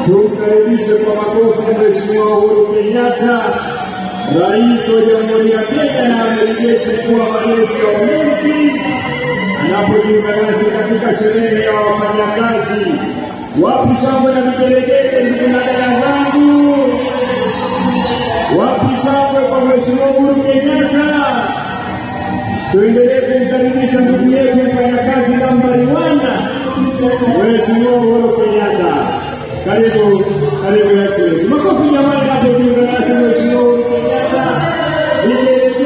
Tumkaribishe kwa makofi Mheshimiwa Uhuru Kenyatta, Rais wa Jamhuri ya Kenya na Amiri Jeshi Mkuu wa Majeshi ya Ulinzi anapojiunga nasi katika sherehe ya wafanyakazi. Wapi shangwe na vigelegele, ndugu na dada zangu? Wapi shangwe kwa Mheshimiwa Uhuru Kenyatta? Tuendelee kumkaribisha ndugu yetu mfanyakazi nambari wana, Mheshimiwa Uhuru Kenyatta. Karibu